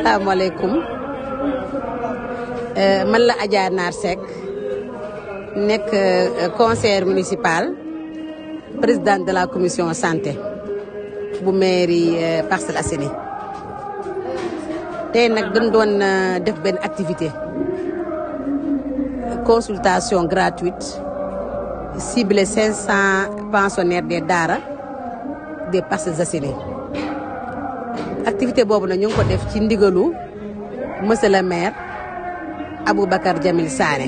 asalaamaaleykum man la Adja Nar Seck nekk conseillère municipal présidente de la commission santé bu mairie Parcelles Assainies tey nag dañ doon def benn activité consultation gratuite ciblée 500 pensionnaires des daara des Parcelles Assainies activité boobu nag ñu ngi ko def ci ndigalu monsieur le maire Aboubacar Jamil Sané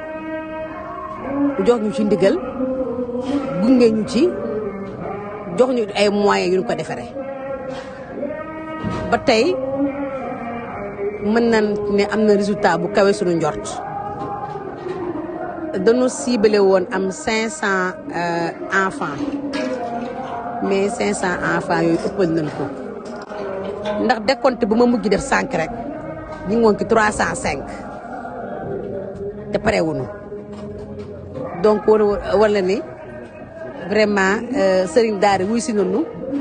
jox ñu ci ndigal gunge ñu ci jox ñu ay moyens yu ñu ko defaree ba tey mën nañ ne am na résultat bu kawe suñu njort dañu ciblé woon am 500 enfants mais 500 enfants yooyu ëppal nañ ko. ndax décompte bu ma mujj def sànq rek ñu ngi woon ci trois cent cinq te pare wuñu donc wala ni vraiment sëriñ daara wuy si nañu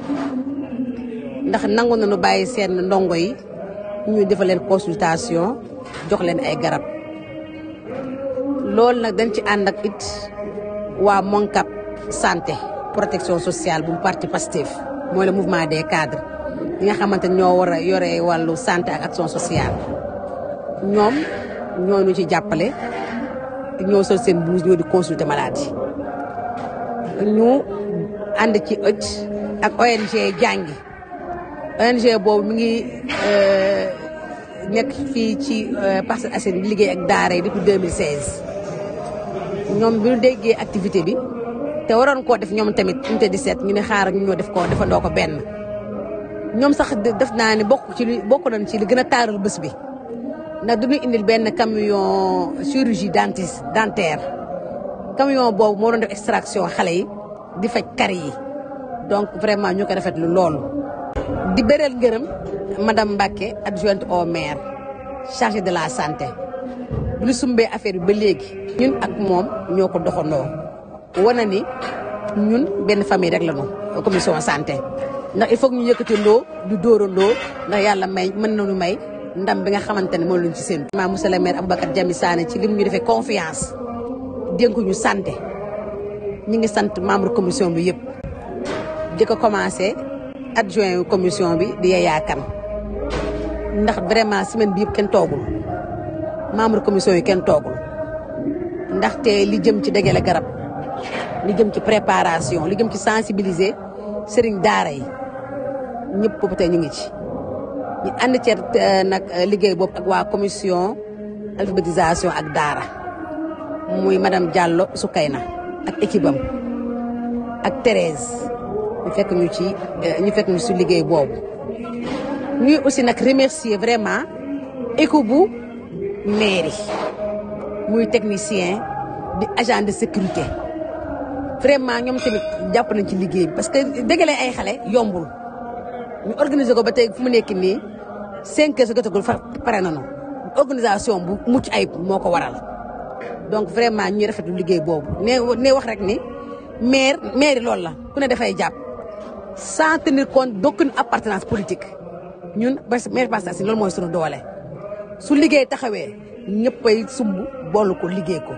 ndax nangu nañu bàyyi seen ndongo yi ñu defal leen consultation jox leen ay garab loolu nag dañ ci ànd ak it waa Moncap santé protection sociale bu parti Pastef mooy le mouvement des cadres ñi nga xamante ñoo war a yore wàllu santé ak action sociale ñoom ñoo ñu ci jàppale ñoo sol seen blouse ñoo di consulter malade yi ñu ànd ci ëcc ak ONG jàngi ONG boobu mi ngi nekk fii ci Parcelles Assainies di liggéey ak daara yi depuis 2016 ñoom bi ñu déggee activité bi te waroon koo def ñoom tamit unité 17 ñu ne xaaral ñu ñoo def ko defandoo ko benn ñoom sax def naa ne bokk ci li bokk nañ ci li gën a taaral bés bi ndax du ñu indil benn camion chirurgie dentiste dentaire camion boobu moo doon def extraction xale yi di faj kari yi donc vraiment ñu ko rafetlu loolu. di bëreel ngërëm madame Mbacke adjointe au maire chargée de la santé bu ñu sumbee affaire bi ba léegi. ñun ak moom ñoo ko doxandoo wane ni ñun benn famille rek la ñu commission santé. ndax il faut ñu yëkkati ndoo du dóorandoo ndax yàlla may mën nañu may ndam bi nga xamante ne moom lañ ci seen ma monsieur le maire Aboubacar Jami Sané ci lim ñu defee confiance dénku ñu santé ñi ngi sant membre commission bi yëpp di ko commencé adjoint commission bi di Yaya Kane ndax vraiment semaine bi yëpp kenn toogul membre commission yi kenn toogul ndaxte li jëm ci dégale garab li jëm ci préparation li jëm ci sensibiliser sëriñ daara yi ñëpp boobu tey ñu ngi ci ñu ànd ceer nag liggéey boobu ak waa commission alphabétisation ak daara muy madame Diallo Soukayna ak équipe am ak Thérèse ñu fekk ñu ci ñu fekk ñu si liggéey boobu ñuy aussi nag remercier vraiment équipe bu mairie muy technicien di agent de sécurité vraiment ñoom tamit jàpp nañ ci liggéey bi parce que dégale ay xale yombul ñu organiser ko ba tey fu mu nekk nii cinq heures sa jotagul fa pare nañu organisation bu mucc ayib moo ko waral donc vraiment ñuy rafetlu liggéey boobu ne ne wax rek ni maire maire loolu la ku ne dafay jàpp sans tenir compte d'aucune appartenance politique ñun parce que maire Parcelles Assainies loolu mooy sunu doole su liggéey taxawee ñëppay sumb boolu ko liggéey ko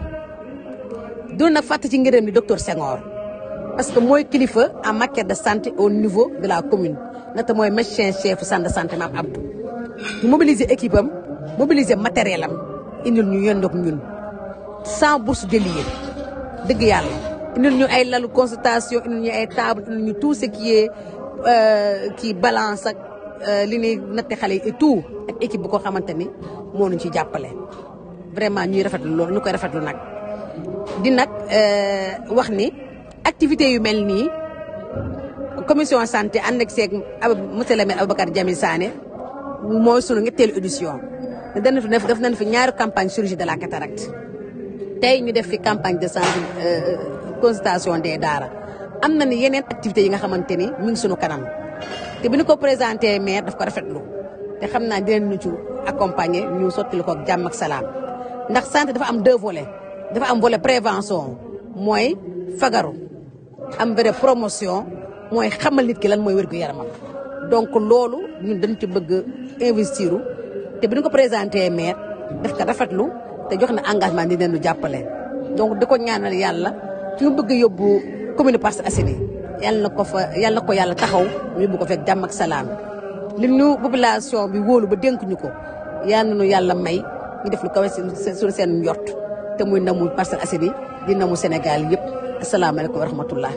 doon nag fàtte ci ngërëm ni docteur Senghor parce que mooy kilifa en matière de santé au niveau de la commune nata mooy médecin chef centre de santé Mame Abdou ñu mobiliser équipe am mobiliser matériel am indil ñu yendoog ñun sans bourse délier dëgg yàlla indil ñu ay lalu consultation indil ñu ay table indil ñu tout ce qui est kii balance ak li ñuy natte xale yi et tout ak équipe bu ko xamante ni moo ñu ci jàppale vraiment ñuy rafetlu loolu ñu koy rafetlu nag di nag wax ni activité yu mel nii commission santé ànd ak seeg monsieur le maire Aboubacar Jamil Sané mooy sunu ñetteelu édition dana fi def nañ fi ñaari campagne chirurgie de la cataracte tey ñu def fi campagne de santé consultation des daara am na ni yeneen activités yi nga xamante ni mi ngi sunu kanam te bi ñu ko présenté maire daf ko rafetlu te xam naa dinañ ñu ci accompagner ñu sotti ko ak jàmm ak salaam ndax santé dafa am deux volets dafa am volet prévention mooy fagaru am vrai promotion mooy xamal nit ki lan mooy wér gu yaramam donc loolu ñun dañ ci bëgg investir te bi ñu ko présenté maire def ko rafetlu te jox na engagement di leen lu jàppale donc di ko ñaanal yàlla fi mu bëgg a yóbbu commune Parcelles Assainies yàlla na ko fa yàlla na ko yàlla taxaw mu yóbbu ko fekk jàmm ak salaam li ñu population bi wóolu ba dénk ñu ko yàlla na nu yàlla may ñu def lu kawe suñu seen njort te muy namu Parcelles Assainies di namu Sénégal yëpp asalaamaaleykum wa rahmatullah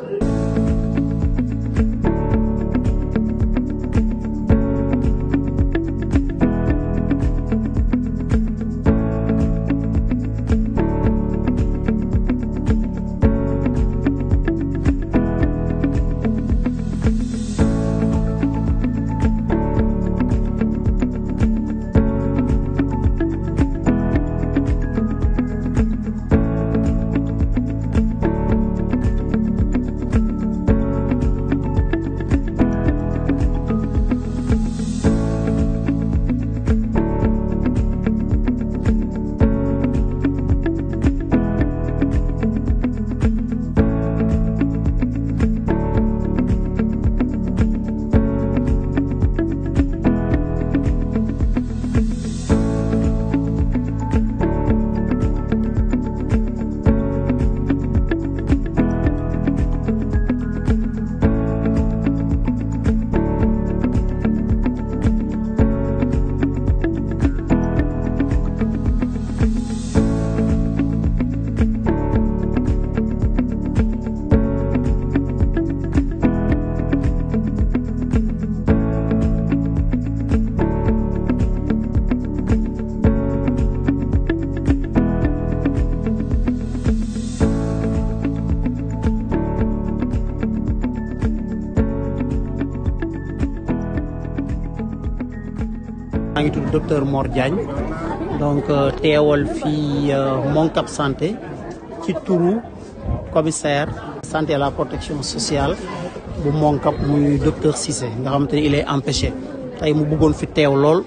maa ngi tudd docteur Mor Diagne donc teewal fii Moncap santé ci turu commissaire santé et la protection sociale bu Moncap muy docteur Cissé nga xamante ni il est empêché tey mu bëggoon fi teew lool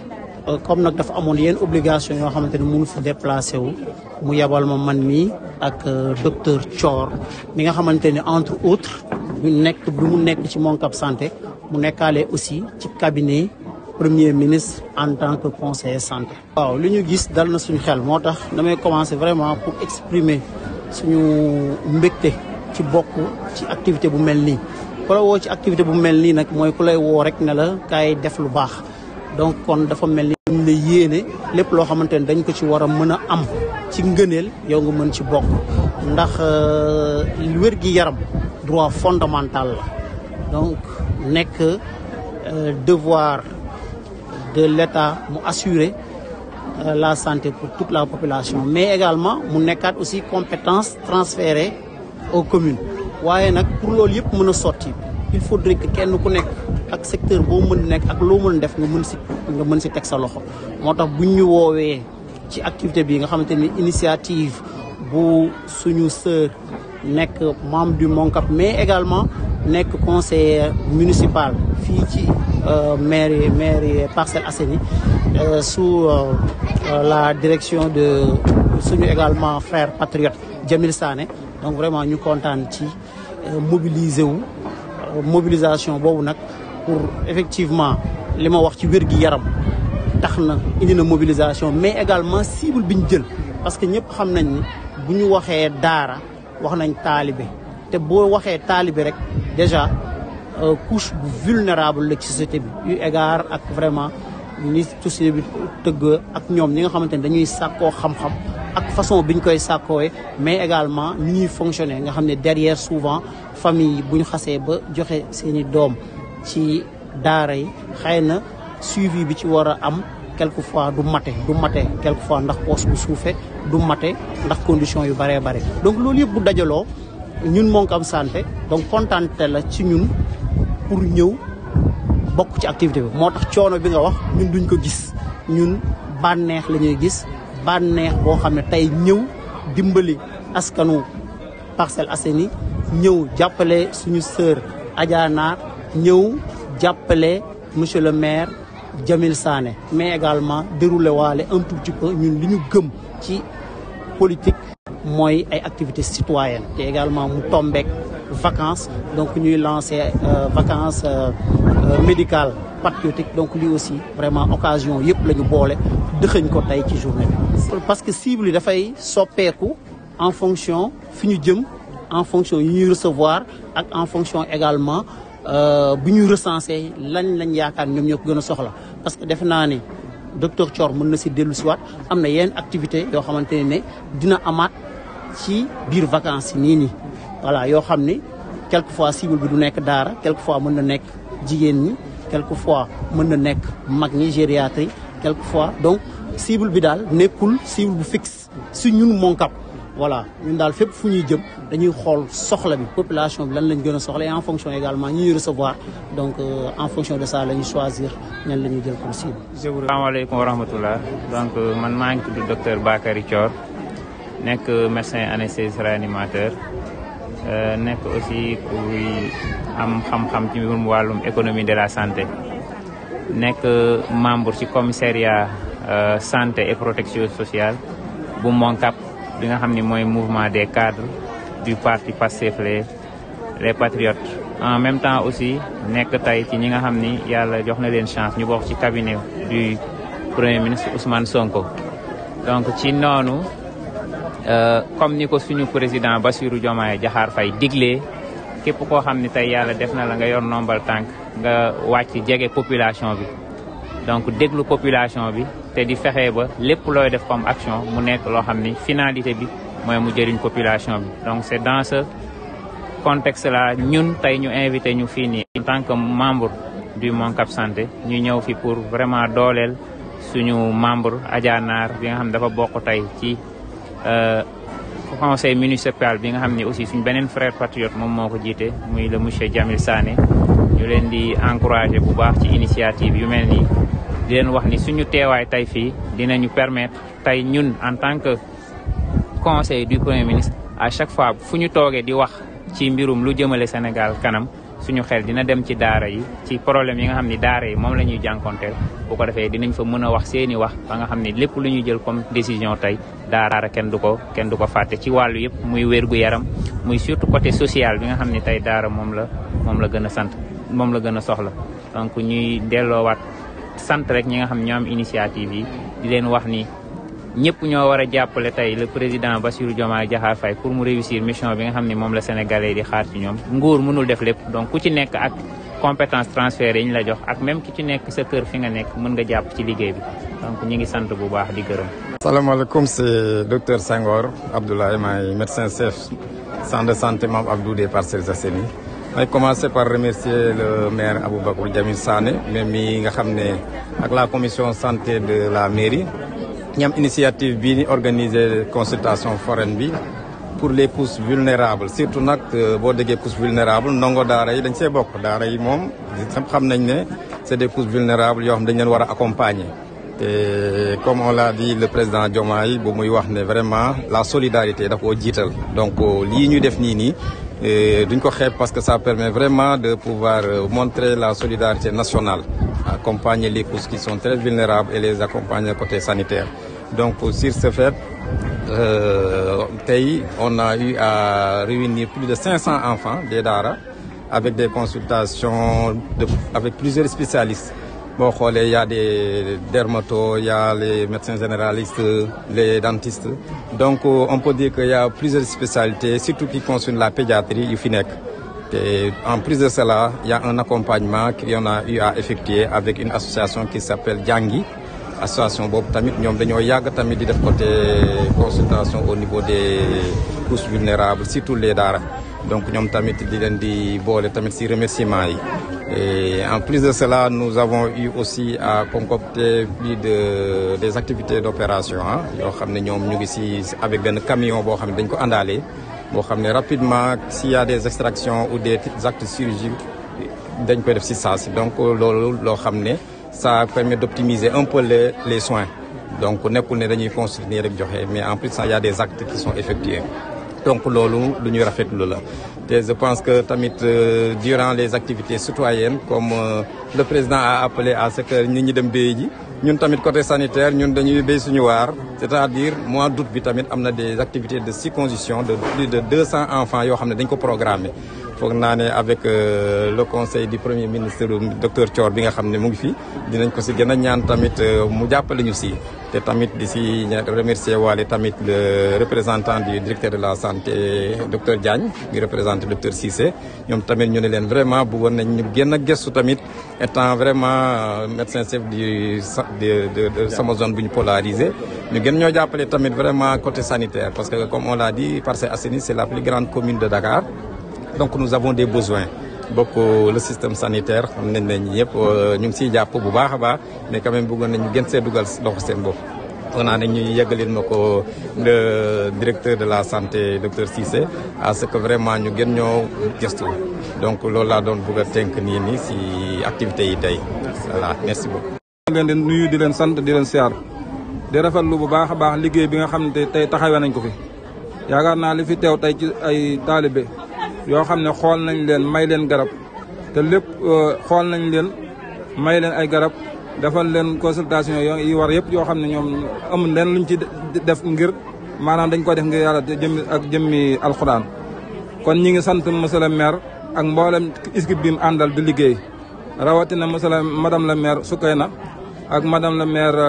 comme nag dafa amoon yenn obligation yoo xamante ni mënu fi déplacé wu mu yebal ma man mii ak docteur Thior mi nga xamante ni entre autres bu nekk bi mu nekk ci Moncap santé mu nekkaale aussi ci cabinet premier ministre en tant que conseiller santé. waaw li ñu gis dal na suñu xel moo tax damay commencer vraiment pour exprimer suñu mbégte ci bokk ci activité bu mel nii. ku la woo ci activité bu mel nii nag mooy ku lay woo rek ne la kaay def lu baax donc kon dafa mel ni dañ la yéene lépp loo xamante ne dañ ko ci war a mën a am ci ngëneel yow nga mën ci bokk ndax wér gi yaram droit fondamental la donc nekk devoir. de l'État mu assurer euh, la santé pour toute la population mais également mu nekkaat aussi compétence transférée aux communes waaye nag pour loolu yëpp mën a sotti il faudrait que kenn ku nekk ak secteur boo mën nekk ak loo mën def nga mën si nga mën si teg sa loxo moo tax buñ ñu woowee ci activité bi nga xamante ni initiative bu suñu sœur nekk membre du MONCAP mais également nekk conseiller municipal fii ci mairie mairie Parcelles Assainies sous la direction de suñu également frère patriote Jamil Sané donc vraiment ñu kontaan ci mobiliser wu mobilisation boobu nag pour effectivement li ma wax ci wér gi yaram tax na indi na mobilisation mais également cible bi ñu jël parce que ñëpp xam nañ ni bu ñu waxee daara wax nañ taalibe te boo waxee taalibe rek déjà couche bu vulnérable la ci société bi yu égard ak vraiment ni société bi tëgg ak ñoom ñi nga xamante ne dañuy sàkkoo xam-xam ak façon bi ñu koy sàkkoowee mais également ni ñuy fonctionner nga xam ne derrière souvent famille bu ñu xasee ba joxe seeni doom ci daara yi xëy na suivi bi ci war a am quelquefois du mate du mate quelquefois ndax poste bu suufee du mate ndax condition yu bëree bëri donc loolu yëpp bu dajaloo ñun Moncap santé donc kontaante la ci ñun pour ñëw bokk ci activité bi moo tax coono bi nga wax ñun duñ ko gis ñun bànneex la ñuy gis bànneex boo xam ne tey ñëw dimbali askanu Parcelles Assainies ñëw jàppale suñu sœur Adja Naar ñëw jàppale monsieur le maire Jamil Sané mais également déroulé waale un tout petit peu ñun li ñu gëm ci politique mooy ay activités citoyennes te également mu tombeek vacances donc ñuy lancer vacances médicales patriotiques donc lii aussi vraiment occasion yëpp la ñu boole dëxëñ ko tey ci journée bi. parce que cible yi dafay soppeeku en fonction fi ñu jëm en fonction yi ñuy recevoir ak en fonction également bu ñuy recenser lañ lañ yaakaar ñoom ñoo ko gën a soxla parce que defe naa ni docteur Thior mën na si dellu si waat am na yenn activité yoo xamante ne dina amaat ci biir vacances yi nii nii voilà yoo xam ni quelquefois cible bi du nekk daara quelquefois mën na nekk jigéen ñi quelquefois mën na nekk mag ñi gériatrie quelquefois donc cible bi daal nekkul cible bu fixe si ñun Moncap voilà ñun daal fépp fu ñuy jëm dañuy xool soxla bi population bi lan lañ gën a soxla et en fonction également ñi ñuy recevoir donc euh, en fonction de ça la ñuy choisir ñan la ñuy jël comme cible. asalaamaaleykum wa rahmatullah donc man maa ngi tudd docteur Bakary Thior nekk médecin anesthésiste réanimateur nekk aussi kuy am xam-xam ci mbirum wàllum économie de la santé nekk membre ci commissariat santé et protection sociale bu Moncap bi nga xam ni mooy mouvement des cadres du parti Pastef les les patriotes en même temps aussi nekk tey ci ñi nga xam ni yàlla jox na leen chance ñu bokk ci cabinet du premier ministre Ousmane Sonko donc ci noonu comme ni ko suñu président Bassirou Diomaye Diakhar Faye diglee képp koo xam ni tey yàlla def na la nga yor nombal tànk nga wàcc jege population bi donc déglu population bi te di fexe ba lépp looy def comme action mu nekk loo xam ni finalité bi mooy mu jëriñ population bi donc c'est dans ce contexte là ñun tey ñu invité ñu fii nii en tant que membre du Moncap Santé ñu ñëw fi pour vraiment dooleel suñu membre Adja Naar bi nga xam ne dafa bokk tey ci conseil municipal bi nga xam ne aussi suñ beneen frère patriote moom moo ko jiite muy le monsieur Jamil Sané ñu leen di encourager bu baax ci initiative yu mel nii di leen wax ni suñu teewaay tey fii dinañu permettre tey ñun en tant que conseil du premier ministre à chaque fois fu ñu toogee di wax ci mbirum lu jëmale Sénégal kanam suñu xel dina dem ci daara yi ci problème yi nga xam ni daara yi moom la ñuy jànkonteel bu ko defee dinañ fa mën a wax seeni wax ba nga xam ni lépp lu ñuy jël comme décision tey daara kenn du ko kenn du ko fàtte ci wàllu yëpp muy wérgu yaram muy surtout côté social bi nga xam ni tey daara moom la moom la gën a sant moom la gën a soxla donc ñuy delloowaat sant rek ñi nga xam ñoo am initiative yi di leen wax ni ñëpp ñoo war a jàppale tey le président Bassirou Diomaye Diakhar Faye pour mu réussir mission bi nga xam ne moom la sénégalais di xaar ci ñoom nguur mënul def lépp donc ku ci nekk ak compétence transférée yi ñu la jox ak même ki ci nekk sa kër fi nga nekk mën nga jàpp ci liggéey bi donc ñi ngi sant bu baax di gërëm. salaamaaleykum c'est docteur Senghor Abdoulaye maay médecin chef centre de santé Mame Abdou des Parcelles Assainies may commencer par remercier le maire Aboubacar Jamil Sané même mi nga xam ne ak la commission santé de la mairie. ñam initiative bii ni organiser consultation foraine bi pour les pousses vulnérables surtout nag boo déggee pousses vulnérables ndongo daara yi dañ see bokk daara yi moom xam nañ ne c'est des pousses vulnérables yoo xam dañ leen war a accompagner te comme on l'a dit le président Diomaye bu muy wax ne vraiment la solidarité daf koo jiital donc lii ñu def nii nii duñ ko xeeb parce que ça permet vraiment de pouvoir montrer la solidarité nationale accompagner les pousses qui sont très vulnérables et les accompagner côté sanitaire donc sur ce fait euh, tey on a eu à réunir plus de 500 enfants des daara avec des consultations de, avec plusieurs spécialistes boo xoolee y a des dermatos y a les médecins généralistes les dentistes donc on peut dire que y a plusieurs spécialités surtout qui concernent la pédiatrie yu fi nekk Et en plus de cela, il y a un accompagnement qu'on a eu à effectuer avec une association qui s'appelle Djangi. Association Bob Tamit, nous avons eu tamit di def côté consultation au niveau des couches vulnérables, surtout les dara. Donc nous avons tamit di len di bolé tamit ci remerciements yi. Et en plus de cela, nous avons eu aussi à concocter plus de des activités d'opération hein, yo xamné ñom ñu ngi ci avec ben camion bo xamné dañ ko andalé boo xam ne rapidement s'il y a des extractions ou des actes chirurgicaux dañ koy def ci saa si donc loolu loo xam ne ça permet d'optimiser un peu les les soins donc nekkul ne dañuy consulter rek joxe mais en plus il y a des actes qui sont effectués donc loolu lu ñuy rafetlu la te je pense que tamit euh, durant les activités citoyennes comme euh, le président a appelé à ce que nit ñi dem béy ji ñun tamit côté sanitaire ñun dañuy béy suñu waar c'est-à-dire mois d'août bi tamit am na des activités de circoncision de plus de 200 enfants yoo xam ne dañ ko programmé foog naa ne avec le conseil du premier ministre docteur Thior bi nga xam ne mu ngi fi dinañ ko si gën a ñaan tamit mu jàppale ñu si te tamit di si remercier waale tamit le représentant du directeur de la santé docteur Diagne di représenté docteur Cissé ñoom tamit ñu ne leen vraiment bëggoon nañ ñu gën a gëstu tamit étant vraiment médecin chef du de de sama zone bu ñu polarisé ñu gën ñoo jàppale tamit vraiment côté sanitaire parce que comme on l'a dit Parcelles Assainies c'est la plus grande commune de Dakar donc nous avons des besoins bokk le système sanitaire xam nañ ne ñëpp ñu ngi siy jàpp bu baax a baax mais quand même bëggoon nañu gën see dugal loxo seen bopp. foog naa ne ñu yeggalil ma ko le directeur de la santé docteur Cissé à ce que vraiment ñu gën ñoo gëstu donc loolu laa doon bëgg a tënk nii nii si activités yi tey voilà merci beaucoup. leen di nuyu di leen sant di leen siyaar di rafetlu bu baax a baax liggéey bi nga xam ne tey taxawee nañ ko fi yaakaar naa li fi teew tey ci ay taalibe yoo xam ne xool nañ leen may leen garab te lépp xool nañ leen may leen ay garab defal leen consultation yi war yëpp yoo xam ne ñoom amul leen luñ ci def ngir maanaam dañ ko def ngir yàlla jëmmi ak jëmmi alxuraan kon ñi ngi sant monsieur le maire ak mboolem équipe bi mu àndal di liggéey rawatina monsieur le madame la maire Soukayna ak madame la maire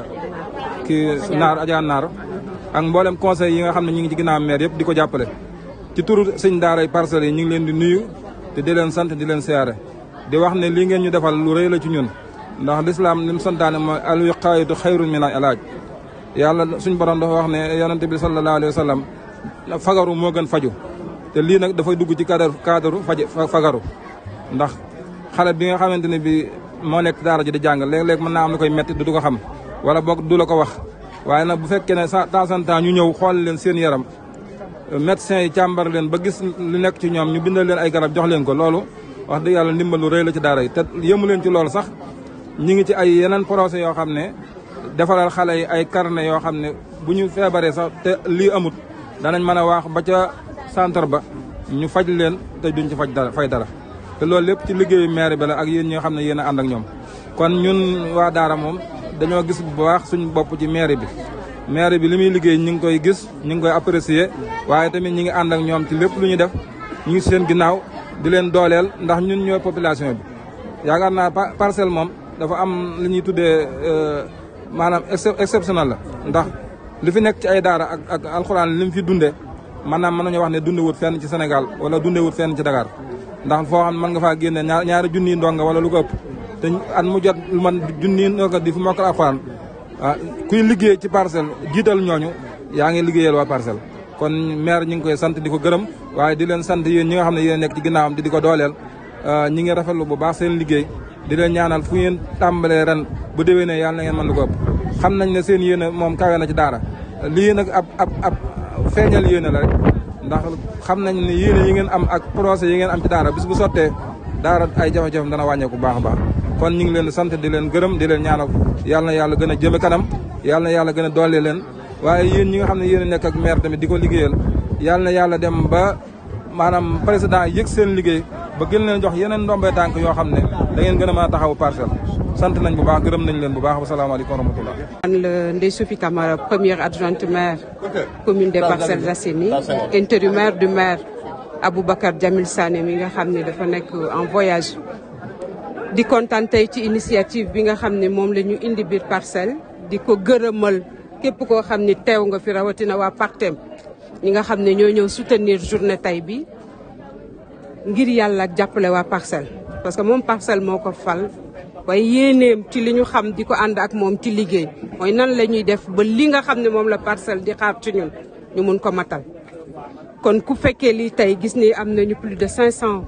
kii Naar Adja Naar ak mboolem conseil yi nga xam ne ñu ngi ci ginnaaw maire yëpp di ko jàppale ci turu sëñ daaray parcelles yi ñu ngi leen di nuyu te di leen sant di leen siyaare di wax ne lii ngeen ñu defal lu rëy la ci ñun ndax lislaam li mu santaane mooy al wiqaayatu xayrun min al ilaaj yàlla suñ borom dafa wax ne yonente bi sallallahu alayhi wa sallam fagaru moo gën faju te lii nag dafay dugg ci cadre cadre faj fagaru ndax xale bi nga xamante ne bi moo nekk daara ji di jàng léeg-léeg mën naa am lu koy metti du ko xam wala boog du la ko wax waaye nag bu fekkee ne sa temps en temps ñu ñëw xool leen seen yaram médecins yi càmbar leen ba gis lu nekk ci ñoom ñu bindal leen ay garab jox leen ko loolu wax dëgg yàlla ndimbal lu rëy la ci daara yi te yëmu leen ci loolu sax ñi ngi ci ay yeneen procès yoo xam ne defaral xale yi ay carnet yoo xam ne bu ñu feebaree sax te lii amut danañ mën a wax ba ca centre ba ñu faj leen te duñ ci faj dara fay dara te loolu lépp ci liggéeyu maire bi la ak yéen ñi nga xam ne yéen a ànd ak ñoom kon ñun waa daara moom dañoo gis bu baax suñ bopp ci maire bi maire bi li muy liggéey ñu ngi koy gis ñu ngi koy apprécier waaye tamit ñi ngi ànd ak ñoom ci lépp lu ñu def ñu ngi seen ginnaaw di leen dooleel ndax ñun ñooy population bi yaakaar naa parcelle moom dafa am li ñuy tuddee maanaam exceptionnel la ndax li fi nekk ci ay daara ak ak alxuraan li mu fi dundee maanaam mën nañoo wax ne dunde wut fenn ci Sénégal wala dunde wut fenn ci Dakar ndax foo xam ne mën nga faa génne ñaar ñaari junniy ndonga wala lu ko ëpp te at mu jot lu man junniy ndonga di fi mokkal alxuraan ah kuy liggéey ci parcelle jiital ñooñu yaa ngi liggéeyal waa parcelle kon maire ñi ngi koy sant di ko gërëm waaye di leen sant yéen ñi nga xam ne yéen nekk ci ginnaawam di di ko dooleel ñi ngi rafetlu bu baax seen liggéey di leen ñaanal fu ngeen tàmbalee ren bu déwénee yàlla na ngeen mën lu ko ëpp xam nañ ne seen yéene moom kawe na ci daara lii nag ab ab ab feeñal yéene la rek ndax xam nañ ne yéene yi ngeen am ak procès yi ngeen am ci daara bis bu sottee daara ay jafe-jafe dana wàññeeku bu baax a baax kon ñu ngi leen sant di leen gërëm di leen ñaanal yàlla na yàlla gën a jëme kanam yàlla na yàlla gën a doole leen waaye yéen ñi nga xam ne yéen a nekk ak maire tamit di ko liggéeyal yàlla na yàlla dem ba maanaam président yëg seen liggéey ba gën leen jox yeneen ndombee tànk yoo xam ne da ngeen gën a mën a taxawu parcelle sant nañ bu baax gërëm nañ leen bu baax wasalaamaaleykum wa rahmatullah man la Ndeye Sophie Camara première adjointe maire commune des Parcelles Assainies intérimaire du maire Aboubacar Jamil Sané mi nga xam ne dafa nekk en voyage di kontaan tey ci initiative bi nga xam ne moom la ñu indi biir parcelle di ko gërëmal képp koo xam ni teew nga fi rawatina waa partem ñi nga xam ne ñoo ñëw soutenir journée tey bi ngir yàlla ak jàppale waa parcelle parce que moom parcelle moo ko fal waaye yéeneem ci li ñu xam di ko ànd ak moom ci liggéey mooy nan la ñuy def ba li nga xam ne moom la parcelle di xaar ci ñun ñu mun ko matal kon ku fekkee lii tey gis ni am nañu plus de 500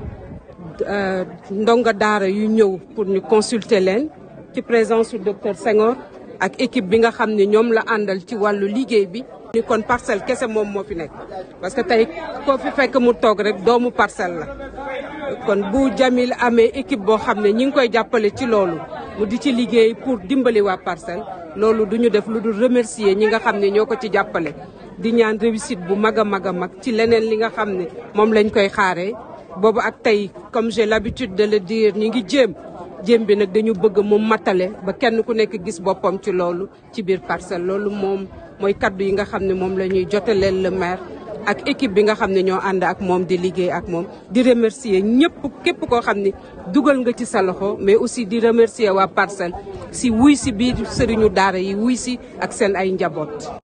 ndongo daara yu ñëw pour ñu consulter leen ci présence su docteur Senghor ak équipe bi nga xam ne ñoom la àndal ci wàllu liggéey bi. ni kon parcelle kese moom moo fi nekk parce que tey koo fi fekk mu toog rek doomu parcelle la kon bu Jamil amee équipe boo xam ne ñi ngi koy jàppale ci loolu mu di ci liggéey pour dimbali waa parcelle loolu du ñu def lu dul remercier ñi nga xam ne ñoo ko ci jàppale di ñaan réussite bu mag a mag a mag ci leneen li nga xam ne moom lañ koy xaaree boobu ak tey comme j'ai l'habitude de le dire ñi ngi jéem jéem bi nag dañu bëgg mu matale ba kenn ku nekk gis boppam ci loolu ci biir parcelle loolu moom mooy kaddu yi nga xam ne moom la ñuy jotaleel le maire ak équipe bi nga xam ne ñoo ànd ak moom di liggéey ak moom di remercier ñëpp képp koo xam ne dugal nga ci sa loxo mais aussi di remercier waa Parcelles si wuy si biir sëriñu daara yi wuy si ak seen ay njaboot